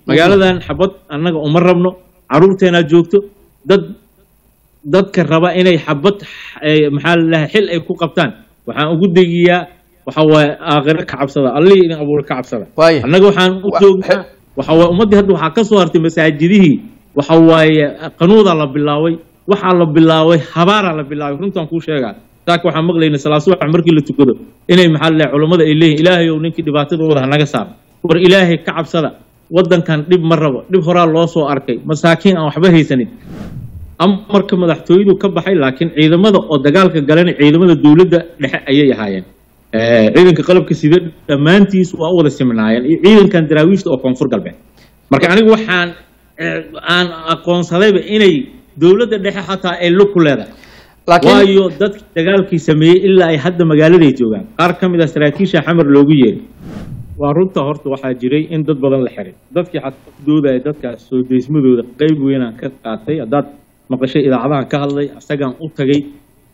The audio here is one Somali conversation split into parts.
magaaladan xabad annaga uma rabno caruurteenaa joogto dad dadka raba inay xabad eh, maxaa la dhahay xil ay ku qabtaan waxaan ugu degiyaa waxa waaye aakhiro ka cabsada allihii idin abuura ka cabsada Waaya. annaga waxaan u Wa- joognaa waxa waaye ummaddii hadda waxaa ka soo hartay masaajidihii waxa waaye qanuudaa la bilaabay waxaa la bilaabay habaaraa la bilaabay runtaan kuu sheegaa saaka waxaan maqlayna salaad subax markii la tukado inay maxaa la dhahay culummada ay leeyihin ilaahay ow ninkii dhibaatada wada hanaga saar war ilaahay ka cabsada waddankan dhib ma rabo dhib horaa loo soo arkay masaakiin aan waxba haysanin amarka madaxtooyadu ka baxay laakiin ciidamada oo dagaalka galana ciidamada dowladda dhexe ayay ahaayeen Eh, ciidanka qalabka sida dhammaantiis waa u wada simnaayeen iyo ciidankan daraawiishta oo koonfur galbeed marka anigu waxaan eh, aan aqoonsadayba inay dowladda dhexe xataa ay lug ku leedahay laakiin waayo dadkii dagaalkii sameeyey ilaa ay hadda magaaladay joogaan qaar ka mid ah saraakiisha xamar loogu yeeray waa runta horta waxaa jiray in dad badan la xiray dadkii xaddoodaya dadkaas soo deysmadooda qeyb weynaan ka qaatay haddaad maqashay idaacadahan ka hadlay asagaan u tagay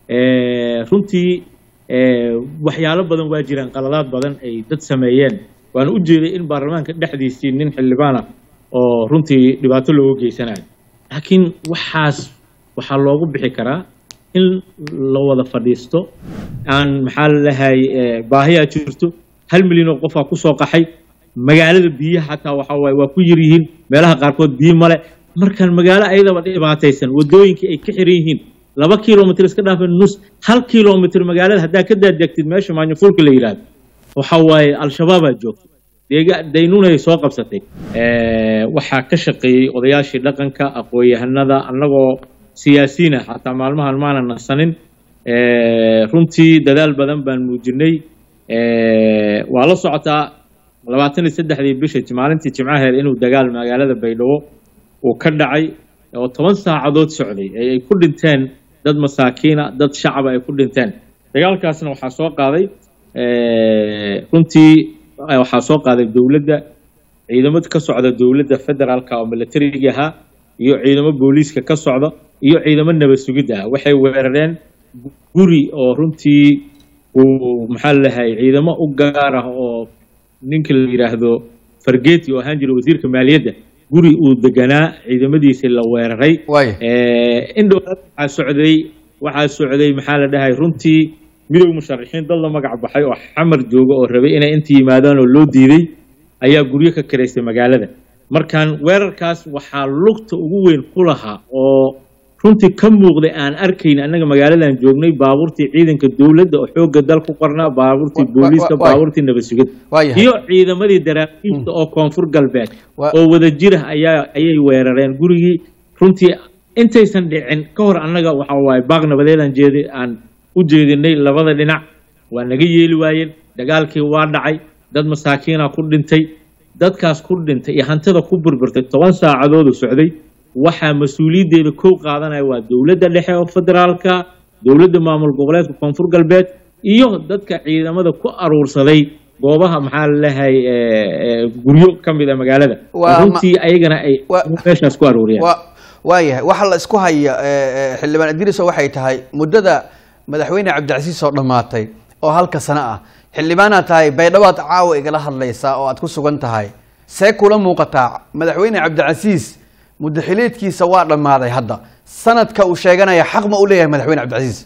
Eh, runtii eh, waxyaalo badan waa jiraan qaladaad badan ay dad sameeyeen waan u jeeday in baarlamaanka dhexdiisii nin xildhibaan ah oo runtii dhibaato looga geysanayo laakiin waxaas waxaa loogu bixi karaa in la wada fadhiisto aan maxaa la dhahay baahiyaa jirto hal milyan oo qofaa kusoo qaxay magaalada biyaha xataa waxa waaye waa ku yar yihiin meelaha qaarkood biyo male markaan magaalo ayadaba dhibaataysan wadooyinkii ay ka xiran yihiin laba kilomitr iska dhaafeen nus hal kilomitr magaalada haddaa ka daadegtid meesha maanyafulka la yidhaahdo waxa waaye al-shabaabaa joogto deega daynunay soo qabsatay Eh, waxaa ka shaqeeyey odayaashii dhaqanka aqoon-yahanada annagoo siyaasiyiin ah xataa maalmahan maanan nasanin Eh, runtii dadaal badan baan muujinay Eh, waa la socotaa labaatan iyo saddexdii bisha maalintii jimcaheed inuu dagaal magaalada baydhabo uu ka dhacay oo toban saacadood socday ee ay ku dhinteen dad masaakiina dad shacaba ay ku dhinteen dagaalkaasna waxaa soo qaaday eh, runtii eh, waxaa soo qaaday dowladda ciidamo ka socda dowladda federaalka oo militariga ahaa iyo ciidamo booliiska ka socda iyo ciidamo nabad sugidda ah waxay weerareen guri oo runtii uu maxaa la dhahay ciidamo u gaar ah oo ninka la yidhaahdo fargeti oo ahaan jira wasiirka maaliyadda guri uu deganaa ciidamadiisa la weeraray waaya Eh, indhow waxaa socday waxaa socday maxaa la dhahay runtii midowga musharaxiin dad la magac baxay oo xamar jooga oo rabay inay inta yimaadaan oo loo diiday ayaa guryo ka karaystay magaalada markaan weerarkaas waxaa lugta ugu weyn ku lahaa oo runtii ka muuqday aan arkayn annaga magaaladan joognay baabuurtii ciidanka dowladda oo xoogga dal ku qornaa baabuurtii Wa- wa- booliiska wa- baabuurtii nabad sugidda waayahay iyo ciidamadii daraakiibta oo koonfur galbeed Wa- oo wada jira ayaa ayay weerareen gurigii runtii intaysan dhicin ka hor annaga waxa waaye baaq nabadeedaan jeedi aan u jeedinay labada dhinac waa naga yeeli waayeen dagaalkii waa dhacay dad masaakiina ku dhintay dadkaas ku dhintay iyo hantida ku burburtay toban saacadoodu socday waxaa mas-uuliyaddeeda kow qaadanaya waa dowladda dhexe oo federaalka dowladda maamul goboleedka koonfur galbeed iyo dadka ciidamada ku aruursaday goobaha maxaa la lehay guryo ka mid a magaalada Waa ma- runtii ayagana ay Waa- meeshaas ku aruuriyeen wa waayahay waxa la isku haya eh, eh, xildhibaan idriso waxay tahay muddada madaxweyne cabdicasiis oo dhammaatay oo halka sano ah xildhibaanaad tahay baydhabaad caawa igala hadlaysaa oo aad ku sugan tahay see kula muuqataa madaxweyne cabdicasiis muddaxileedkiisa waa dhammaaday hadda sanadka uu sheeganaya xaq ma u leeyahay madaxweyne cabdicasiis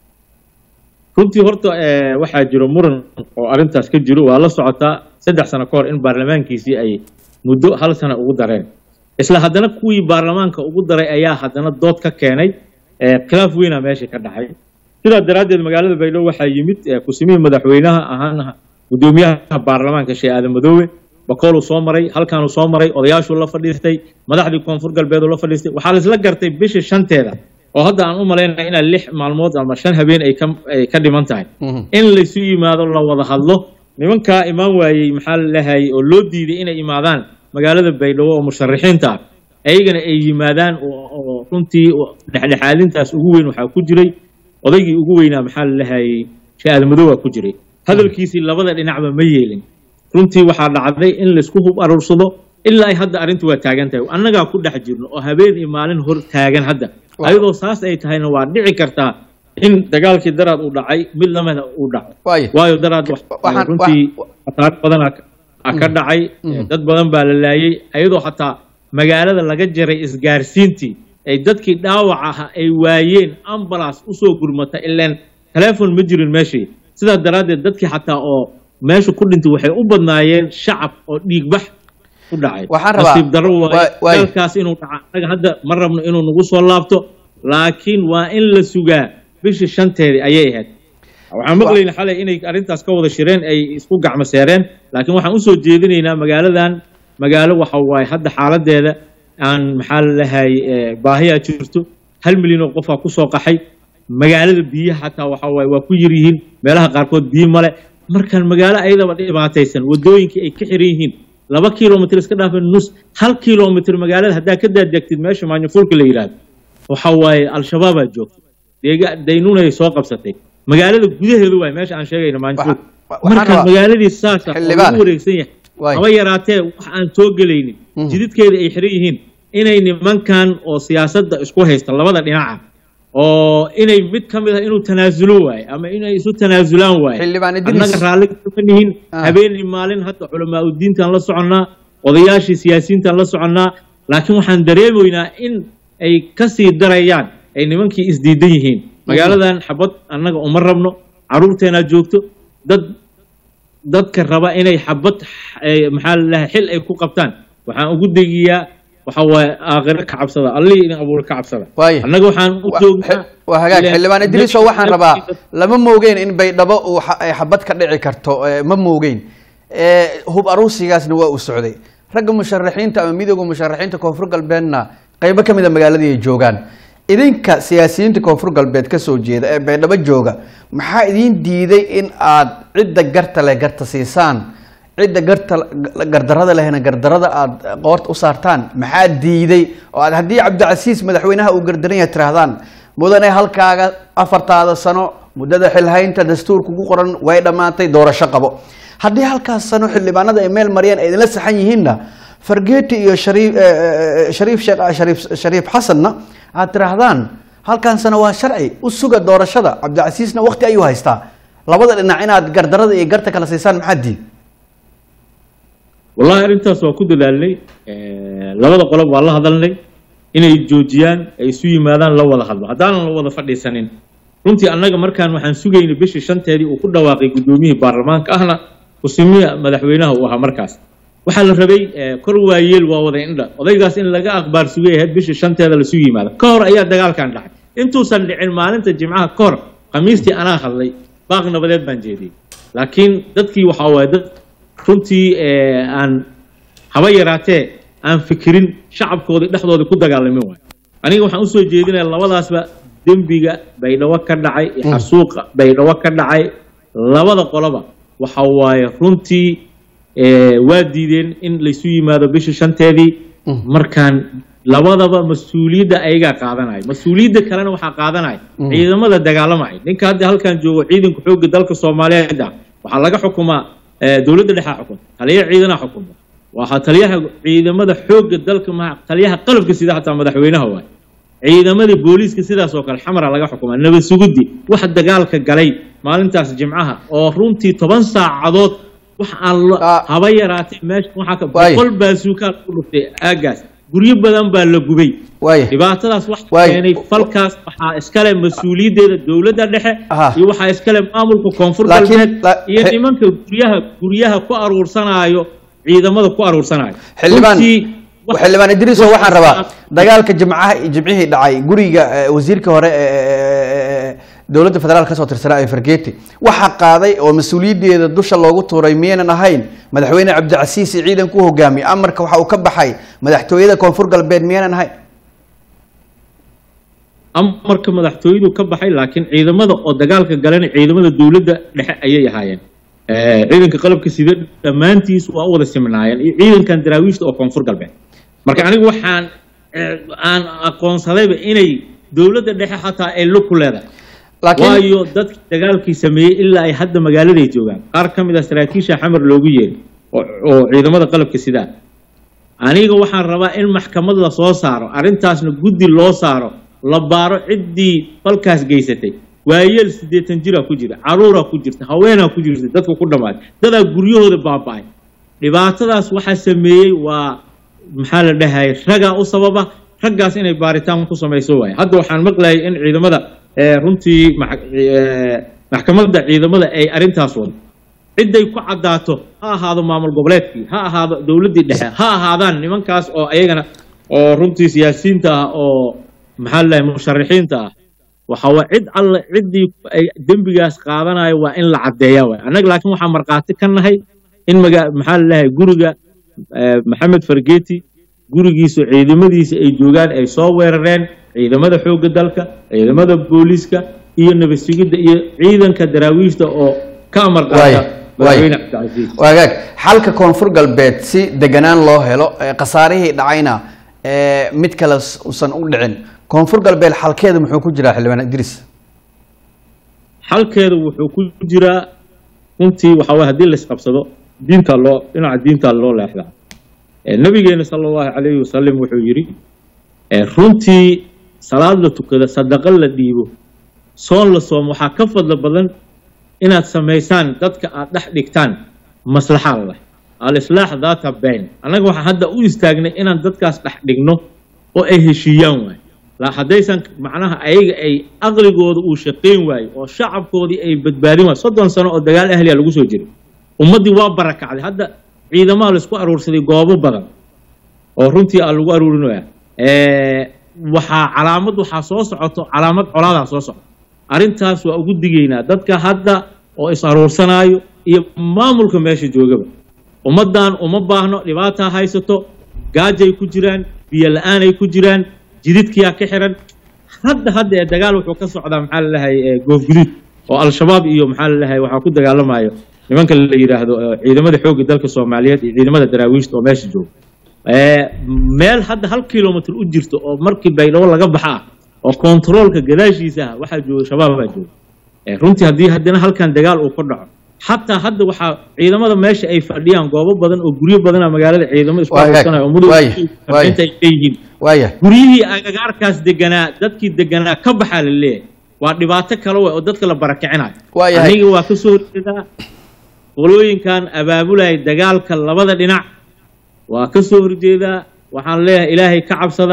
runtii horta eh, waxaa jiro muran oo arrintaas ka jiro waa la socotaa saddex sano ka hor in baarlamaankiisii ay muddo hal sano ugu dareen isla haddana kuwii baarlamaanka ugu daray ayaa haddana dood ka keenay eh, khilaaf weyna meesha ka dhacay sidaa daraaddeed magaalada baydhabo waxaa yimid eh, kusimihii madaxweynaha ahaan gudoomiyaha baarlamaanka sheekh aadan madoobe bakooluu soo maray halkaanuu soo maray odayaashuu la fadhiistay madaxdii koonfur galbeeduu la fadhiistay waxaa la isla gartay bisha shanteeda oo hadda aan u malaynaya inaa lix maalmood ama shan habeen ay ka ay ka dhiman tahay Mhm. in laysu yimaado la wada hadlo nimankaa imaan waayey maxaa la dhahay oo loo diiday inay imaadaan magaalada baydhabo oo musharaxiinta ah ayagana ay yimaadaan oo- oo runtii dhexdhexaadintaas ugu weyn waxaa ku jiray odaygii ugu weynaa maxaa la dhahayey sheekh aadamadow ku jiray hadalkiisii labada dhinacba ma yeelin runtii waxaa dhacday in laysku hub aruursado ilaa ay hadda arrintu waa taagan tahay annagaa ku dhex jirno oo habeen iyo maalin hor taagan hadda Waaw. ayadoo saas ay tahayna waa dhici kartaa in dagaalkii daraad uu dhacay mid lamida uu dhaco waaya waayo daraad wax- Waxaan- runtii wa- khasaaro badanaa ka- a ka dhacay dad badan baa la laayay ayadoo xataa magaalada laga jaray isgaarsiintii ay dadkii dhaawac aha ay waayeen ambulance usoo gurmata ileen telefon ma jirin meeshii sidaa daraaddeed dadkii xataa oo meesha ku dhintay waxay u badnaayeen shacab oo dhiigbax ku dhacay Waxaan rabaa- nasiib darro waay- waaye waay. dalkaas inuu dhaca annaga hadda ma rabno inuu nagu soo laabto laakiin waa in la sugaa bishii shanteedii ayay ahayd waxaan maqlayna xalay inay arrintaas ka wada shireen ay isku gacmo seereen laakiin waxaan usoo jeedinaynaa magaaladan magaalo waxa waaye hadda xaaladeeda aan maxaa la dhahay baahiyaa jirto hal milyan oo qofaa kusoo qaxay magaalada biyaha xataa waxa waaye waa ku yar yihiin meelaha qaarkood biyo male markaan magaalo ayadaba dhibaataysan wadooyinkii ay ka xiran yihiin laba kilomitr iska dhaafin nus hal kilomitr magaalada haddaa ka daadegtid meesha maanyafulka la yidhaahdo waxa waaye al-shabaabaa joogto deega daynunay soo qabsatay magaalada gudaheedu waay meesha aan sheegayno maanyafulka Waxa- waxaan marka rabaa- magaaladii saasa oo Xildhibaan. lagu wareegsan yahay Waay. haba yaraatee wax aan soo gelaynin Mhm. jididkeeda ay xiran yihiin inay nimankan oo siyaasadda isku haysta labada dhinaca oo inay mid ka mid ah inuu tanaasulo waaye ama inay isu tanaasulaan waaye Xildhibaan Idris. annaga raalli kama nihin Ah. habeenii maalin hadda culamaa udiintaan la soconnaa odayaashii siyaasiyiintaan la soconnaa laakiin waxaan dareemaynaa in ay kasii darayaan ay nimankii isdiidan yihiin magaaladan xabad annaga uma rabno caruurteenaa joogto dad dadka raba inay xabad eh, maxaa la dhahay xil ay ku qabtaan waxaan ugu degiyaa waxa waaye aakhiro ka cabsada allihii idin abuura ka cabsada Waaye. annaga waxaan u Wa- joognaa xe- waa hagaag ileen- xildhibaan idriiso waxaan rabaa lama moogeen in baydhabo uu xa- ay xabad ka dhici karto eh, ma moogeen Eh, hub aruusigaasna waa uu socday ragga musharaxiinta ama midooda musharaxiinta koonfur galbeedna qaybo ka mida magaaladii ay joogaan idinka siyaasiyiinta koonfur galbeed ka soo jeeda ee baydhabo jooga maxaa idiin diiday in aad cidda garta leh garta siisaan cidda garta gardarada lehna gardarada aad qoorta u saartaan maxaa diiday oo aad haddii cabdicasiis madaxweynaha uu gardaran yahay tirahdaan mudane halkaaga afartaada sano muddada xilhaynta dastuurka ku qoran way dhammaatay doorasho qabo haddii halkaas sano xildhibaanada ay meel mariyaan ay idinla saxan yihiinna fargeeti iyo shariif eh, eh, shariif sheekh shariif shariif xasanna aad tirahdaan halkan sano waa sharci u suga doorashada cabdicasiisna waqti ayuu haystaa labada dhinac inaad gardarada iyo garta kala siisaan maxaa diid wallahi arrintaas waa ku dadaalnay Eh, labada qolob waa la hadalnay inay joojiyaan ay isu yimaadaan la wada hadlo haddaanan la wada fadhiisanin runtii annaga markaan waxaan sugaynay bishii shanteedii uu ku dhawaaqay guddoomiyihii baarlamaanka ahna kusimiya madaxweynaha uu ahaa markaas waxaa la rabay eh, kor waayeel waa wada indha odaygaas in laga aqbaar sugay ahayd bishii shanteeda lasu yimaado ka hor ayaa dagaalkan dhacay intuusan dhicin maalinta jimcaha ka hor khamiistii anaa hadlay baaq nabadeed baan jeediyey laakiin dadkii waxaa waaye dad runtii eh, aan haba yaraatee aan fikirin shacabkoodii dhexdoodii ku dagaalamin waayo aniga waxaan usoo jeedinaya labadaasba dembiga baydhabo ka dhacay iyo xasuuqa baydhabo ka dhacay labada qoloba waxa waaye runtii eh, waa diideen in laysu yimaado bishii shanteedii markaan labadaba mas-uuliyadda ayagaa qaadanaya mas-uuliyadda kalena waxaa qaadanaya ciidamada dagaalamaya ninka hadda halkan joogo ciidanka xoogga dalka soomaaliyeed ah waxaa laga xukumaa eh, dowladda dhexaa xukuma taliya ciidana xukuma waxaa taliyaha ciidamada xoogga dalka ma taliyaha qalabka sida xataa madaxweynaha waay ciidamadii booliiska sidaas oo kale xamara laga xukumaa nabad suguddi wax dagaalka galay maalintaas jimcaha oo runtii toban saacadood wax aan lo- Ah. haba yaraatay meesha waxaa ka Waay. boqol baasuukaa ku dhuftay aagaas guryo badan baa la gubay waaya dhibaatadaas wax Waay. keenay falkaas waxaa iskale mas-uuliyaddeeda dowladda dhexe Aha. iyo waxaa iskale maamulka koonfur Laakiin- galbeed la- iyo he- nimanka guryaha guryaha ku aruursanaayo ciidamada ku aruursanaayo xildhibaan Runtii, wax- xildhibaan idriiso wax- waxaan rabaa dagaalka jimcaha jimcihii dhacay guriga eh, wasiirka hore ee dowladda federaalk kasoo tirsanaa ee fargeeti waxaa qaaday oo mas-uuliyaddeeda dusha loogu tuuray miyaynan ahayn madaxweyne cabdicasiis iyo ciidanku u hogaamiyey amarka waxa uu ka baxay madaxtooyada koonfur galbeed miyaynan ahayn amarka madaxtooyadu ka baxay laakiin ciidamada oo dagaalka galana ciidamada dowladda dhexe ayay ahaayeen Eh, ciidanka qalabka sida dhammaantiis waa u wada simnaayeen iyo ciidankan daraawiishta oo koonfur galbeed marka anigu waxaan eh, aan aqoonsadayba inay dowladda dhexe xataa ay lug ku leedahay laakiin waayo dadkii dagaalkii sameeyey ilaa ay hadda magaaladay joogaan qaar ka mid a saraakiisha xamar loogu yeeray oo oo ciidamada qalabka sidaa aniga waxaan rabaa in maxkamad la soo saaro arrintaasna guddi loo saaro la baaro ciddii falkaas geysatay waayeel siddeetan jiraa ku jira caruuraa ku jirta haweenaa ku jirta dadka ku dhammaaday dadaa guryahooda baaba'ay dhibaatadaas waxaa sameeyey waa maxaa la dhahay ragaa u sababa raggaas inay baaritaan ku samayso waaye hadda waxaan maqlayay in ciidamada eh, runtii max- eh, maxkamadda ciidamada ay arrintaas wado cidday ku caddaato ha ahaado maamul goboleedkii ha ahaado dowladdii dhexe ha ahaadaan nimankaas oo ayagana oo runtii siyaasiyiinta ah oo maxaa la dhahay musharaxiinta ah waxa waa cid alle ciddii ay dembigaas qaadanayo waa in la caddeeyaa waay annaga laakiin waxaan markhaati ka nahay in maga maxaa la dhahay guriga eh, maxamed fargeti gurigiisa ciidamadiisa ay joogaan ay soo weerareen ciidamada xoogga dalka ciidamada booliiska iyo nabad sugidda iyo ciidanka daraawiishta oo ka amar Waaya, qaata waaya. madaxweyne cabdicasiis waagaag xalka koonfur galbeed si deganaan loo helo ee khasaarihii dhacayna ee mid kale s- usan u dhicin koonfur galbeed xalkeeda muxuu ku jiraa xildhibaan idriis xalkeedu wuxuu ku jiraa runtii waxa waye haddii laisqabsado diinta loo dhinaca diinta loo leexdaa Eh, nabigeena sala allahu calayhi wasalam wuxuu yidhi eh, runtii salaad la tukado sadaqo la dhiibo soon la soomo waxaa ka fadlo badan inaad samaysaan dadka aad dhex dhigtaan maslaxa leh alislaax daata bayn annaga waxaan hadda u istaagnay inaan dadkaas dhex dhigno oo ay heshiiyaan waay la haddaysan macnaha ayaga ay aqligooda uu shaqayn waayo oo shacabkoodii ay badbaadin waayo soddon sano oo dagaal ahliya lagu soo jiray ummaddii waa barakacday hadda ciidamaha laisku aruursaday goobo badan oo runtii aa lagu aruurinaya waxaa calaamad waxaa soo socoto calaamad colaadaa soo socoto arrintaas waa ugu digaynaa dadka hadda oo is aruursanaayo iyo maamulka meesha joogaba ummaddan uma baahno dhibaataa haysato gaajay ku jiraan biyo la-aanay ku jiraan jididkiyaa ka xiran hadda hadda ee dagaal wuxuu ka socdaa maxaa la dhahay goofguduud oo al-shabaab iyo maxaa la dhahay waxaa ku dagaalamayo nimanka la yidhaahdo eh, ciidamada xoogga dalka soomaaliyeed iyo ciidamada daraawiishta oo meesha jooga Eh, meel hadda hal kilomitr u jirto oo markii baydhabo laga baxa ah oo kontaroolka gadaashiisa ah waxaa jooga shabaab baa jooga Eh, runtii haddii haddana halkan dagaal uu ka dhaco xataa hadda waxaa ciidamada meesha ay fadhiyaan goobo badan oo guryo badana magaalada ciidamo isku Waa hagaag. aruursanaya oo mudug Waaya, waaya. inta ay leeyihiin waaya guryihii agagaarkaas deganaa dadkii deganaa ka baxaa la leeyahay waa dhibaato kale wey oo dadka la barakicinayo Waa yahay. aniga waa kasoo horjeedaa qolooyinkan abaabulaya dagaalka labada dhinac waa kasoo horjeedaa waxaan leeyahay ilaahay ka cabsada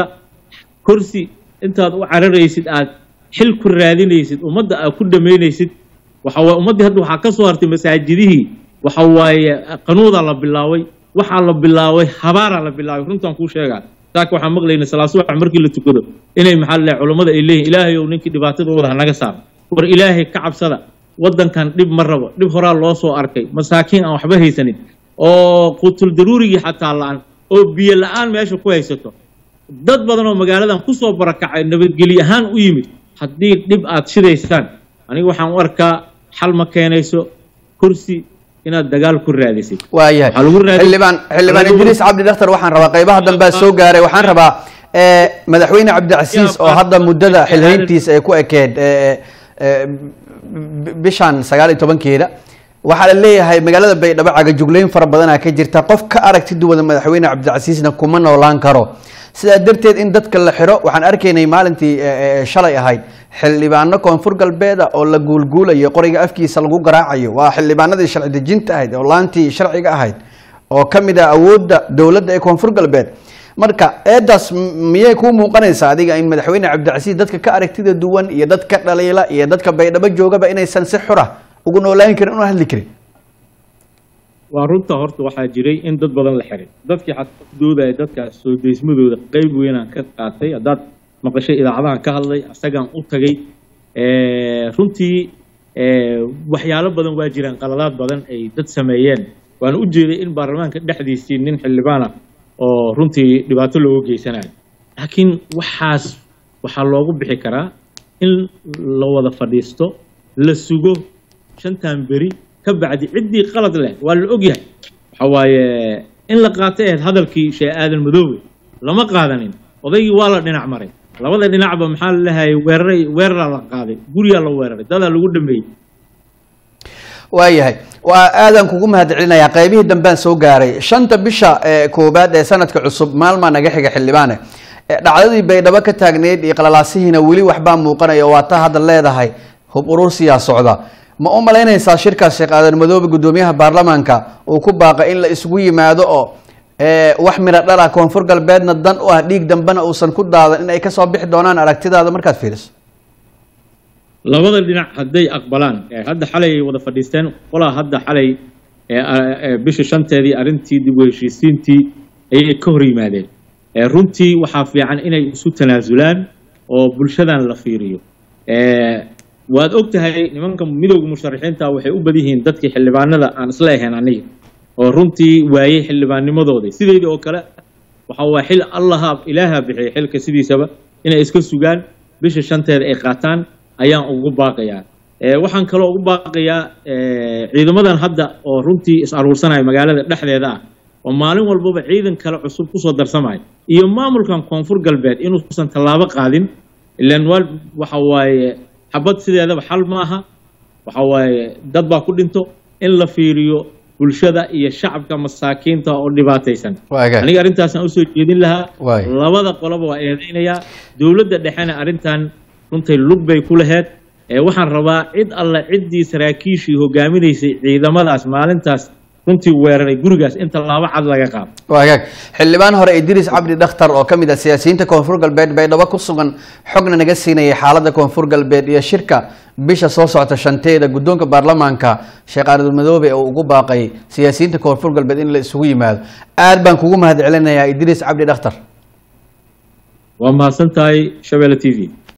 kursi intaad u cararaysid aad xil ku raadinaysid ummadda aad ku dhamaynaysid waxa waaye ummaddii hadda waxaa ka soo hartay masaajidihii waxa waaye qanuudaa la bilaabay waxaa la bilaabay habaaraa la bilaabay runtaan kuu sheegaa saaka waxaan maqlaynay salaasubax markii la tukado inay maxaa la culammada ay leeyihin ilaahay ow ninkii dhibaatada wada hanaga saar war ilaahay ka cabsada waddankan dhib ma rabo dhib horaa loo soo arkay masaakiin aan waxba haysanin oo qutul daruurigii xataa la-aan oo biyo la-aan meesha ku haysato dad badan oo magaaladan kusoo barakacay nabadgelyo ahaan u yimid haddii dhib aad shidaysaan aniga waxaan u arkaa xal ma keenayso kursi inaad dagaal ku raadisid waayahay Waxaa lagu raadin- xildhibaan xildhibaan Waxaa lagu- idriis cabdi dhakhtar waxaan rabaa qaybaha dambea soo gaaray waxaan rabaa eh, madaxweyne cabdicasiis oo hadda muddada xilhayntiisa ay ku ekeed eh, eh, b- bishan sagaal iyo tobankeeda waxaa la leeyahay magaalada baydhabo cagajugleyn fara badanaa ka jirta qof ka aragti duwada madaxweyne cabdicasiisna kuma noolaan karo sidaa darteed in dadka la xiro waxaan arkaynay maalintii eh, eh, shalay ahayd xildhibaano koonfur galbeeda oo la guulguulayo qoriga afkiisa lagu garaacayo waa xildhibaanadii sharci dejinta ahayd oo laantii sharciga ahayd oo ka mid ah awoodda dowladda ee koonfur galbeed marka eedaas m- miyay kuu muuqanaysaa adiga in madaxweyne cabdicasiis dadka ka aragtida duwan iyo dadka dhaliila iyo dadka baydhabo joogaba inaysan si xura ugu noolaan karin una hadli karin waa runta horta waxaa jiray in dad badan la xiray dadkii xataa doodaya dadkaas soo deysmadooda qeyb weynaan ka qaatay haddaad maqashay idaacadahan ka hadlay isagaan u tagay Eh, runtii eh, waxyaalo badan waa jiraan qaladaad badan ay dad sameeyeen waana u jeeday in baarlamaanka dhexdiisii nin xildhibaan ah oo runtii dhibaato looga geysanayo laakiin waxaas waxaa loogu bixi karaa in la wada fadhiisto la sugo shantan beri ka bacdi ciddii qalad leh waa la ogyahay waxa waaye in la qaatay ahayd hadalkii shee aadan madoobe lama qaadanin odaygii waa la dhinac maray labada dhinacba maxaa la lahayay weeraray weeraraa la qaaday guriyaa la weeraray dadaa lagu dhameeyey waayahay waa aadaan kugu mahadcelinayaa qaybihii dambaan soo gaaray shanta bisha ee koowaad ee sanadka cusub maalmaa naga xiga xildhibaane Eh, dhacdadii baydhabo ka taagneyd iyo qalalaasihiina weli waxbaa muuqanaya oo waa taa hadda leedahay hub urursiyaa socda ma u malaynaysaa shirkaas sheekh aadan madoobe guddoomiyaha baarlamaanka uu ku baaqay in la isugu yimaado oo wax miro dhala koonfur galbeedna dan u ah dhiig dambena uusan ku daadan in ay kasoo bixi doonaan aragtidaada markaad fiiriso labada dhinac hadday aqbalaan hadda xalay ay wada fadhiisteen qolaa hadda xalay bisha shanteedii arrintii dib u heshiisiintii ayay ka hor yimaadeen runtii waxaa fiican inay isu tanaasulaan oo bulshadan la fiiriyo waad og tahay nimanka midowga musharaxiinta waxay u bad yihiin dadkii xildhibaanada aan isla ahayn aniga oo runtii waayey xildhibaannimadooda sideyda oo kale waxa waa xil allaha ilaaha bixiyay xilka sidiisaba inay iska sugaan bisha shanteeda ay qaataan ayaan ugu baaqayaa waxaan kaloo ugu baaqayaa ciidamadan hadda oo runtii is aruursanaya magaalada dhexdeeda ah oo maalin walbaba ciidan kale cusub kusoo darsamaya iyo maamulkan koonfur galbeed inuusan tallaabo qaadin ilan waxa waaye xabad sideedaba xal ma aha waxa waaye dad baa ku dhinto in la fiiriyo bulshada iyo shacabka masaakiinta oo dhibaataysan aniga arrintaasaan usoo jeedin lahaa labada qoloba waa eedeynayaa dowladda dhexena arrintan runtay lug bay ku laheyd waxaan rabaa cid alle ciddii saraakiishii hogaaminaysay ciidamadaas maalintaas runtii weeraray gurigaas in tallaabo cad laga qaado waagaag xildhibaan hore idriis cabdi dhakhtar oo ka mid ah siyaasiyiinta koonfur galbeed baydhabo ku sugan xogna naga siinayay xaaladda koonfur galbeed iyo shirka bisha soo socota shanteeda guddoonka baarlamaanka sheekh aaradul madoobe oo ugu baaqay siyaasiyiinta koonfur galbeed in la isugu yimaado aad baan kugu mahad celinayaa idriis cabdi dhakhtar waa mahadsan tahay shabeelle t v